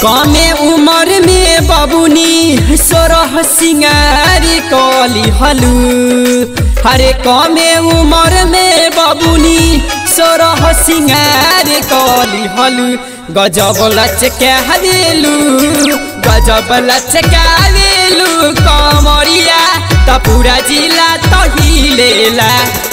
कमे उमर में बबुनी सोरह सिंगारी कली हलू हरे कमे उमर में बबुनी सोरह सिंगारी कली हलू गजब लचकावेलू गजब लचकावेलू कमरिया त पूरा जिला तहिलेला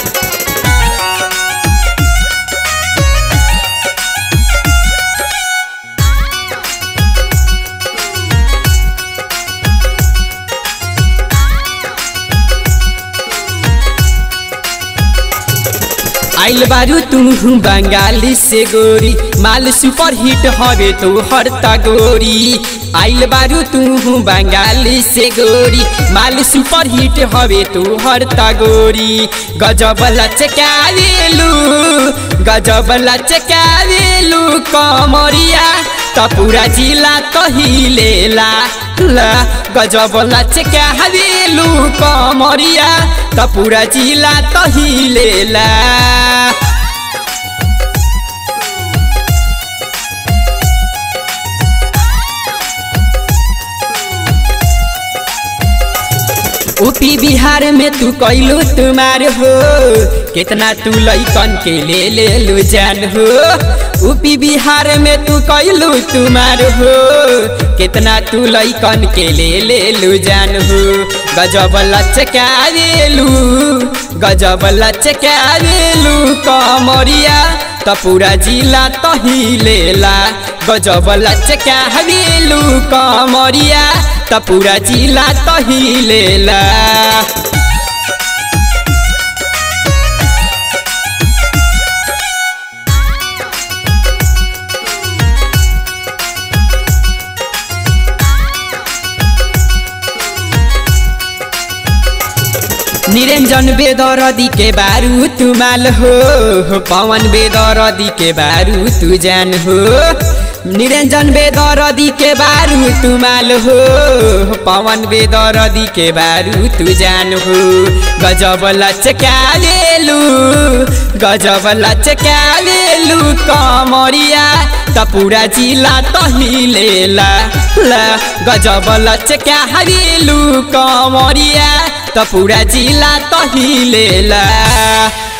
आइल बारू तू बंगाली से गोरी माल सुपर हिट हवे तो हरता गोरी आइल बारू तू बंगाली से गोरी माल सुपर हिट हवे तो हरता गोरी गजब लचकावेलू गजब लचकावेलू कमरिया त पूरा जिला तहिलेला ला गजब लचकावेलू कमरिया त पूरा जिला तहिलेला यूपी बिहार में तू कैलू तुम्हार हो कितना तू लैकन के ले ले लो जान हो यूपी बिहार में तू कैलू तुम्हार हो कितना तू लैकन के ले ले लो जान हो गजब लचकावेलू गजब लचकावेलू कमरिया त पूरा जिला तहिलेला गजब लचकावेलू कमरिया त पूरा जिला तहिलेला निरंजन बेदरदी के बारू तुमाल हो पवन बेदरदी के बारू तू जान हो निरंजन बेदरदी के बारू तुमाल हो पवन बेदरदी के बारू तू जान हो गजब लचकावेलू गजब लचकावेलू कमरिया त पूरा जिला तहिलेला ला गजब लचकावेलू कमरिया त पूरा जिला तहिलेला